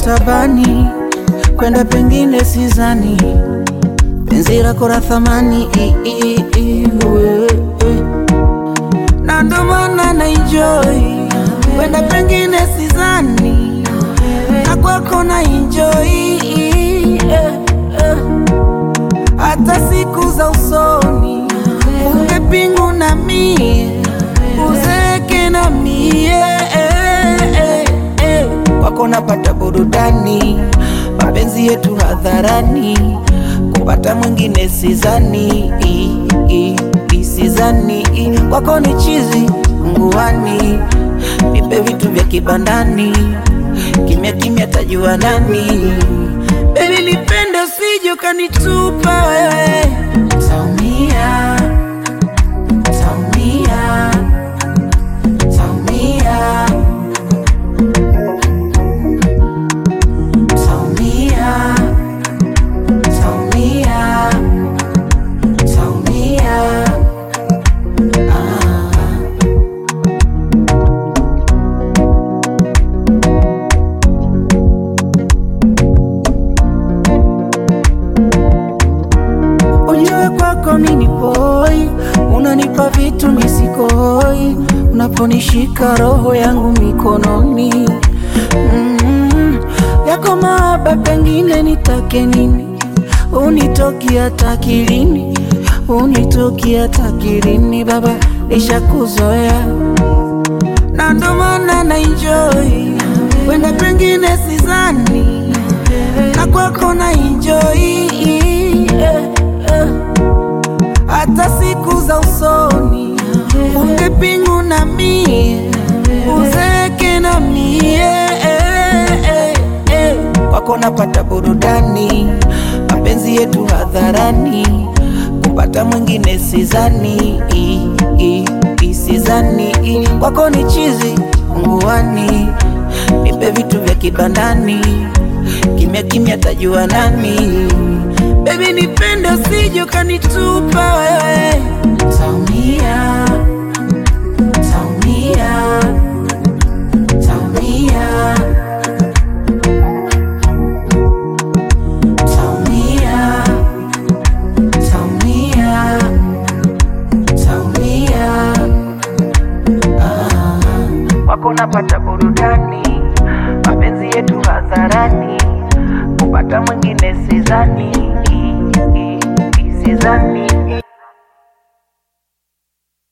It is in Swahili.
tabani, kwenda pengine sizani, penzi lako la thamani i- i- i- we- we. na ndo maana na enjoy kwenda pengine sizani, na kwako na enjoy eh, eh. hata siku za usoni unge pingu na mie uzeke na mie eh, eh, eh. kwako napata burudani mapenzi yetu hadharani kupata mwingine sizani i- i- i- sizani i. kwako ni chizi nguani nipe vitu vya kibandani kimya kimya tajua nani Baby nipende usije ukanitupa wewe taumia taumia taumia taumia taumia taumia ah. Ujue kwako mini poi, unanipa vitu misikoi, unaponishika roho yangu mikononi mm, yako mahaba, pengine nitake nini, unitoki hata kilini, unitoki hata kilini, baba nishakuzoea na ndo maana na enjoy wenda pengine sizani na kwako na enjoy eh, eh. hata siku za usoni unge pingu na mie uzeke na mie eh, eh, eh. kwako napata burudani mapenzi yetu hadharani kupata mwingine sizani i, i, i, sizani i. kwako ni chizi nguani nipe vitu vya kibandani kimya kimya tajua nani bebi nipende usije ukanitupa wewe taumia taumia taumia taumia taumia taumia wako napata burudani, mapenzi yetu hadharani, kupata mwingine sizani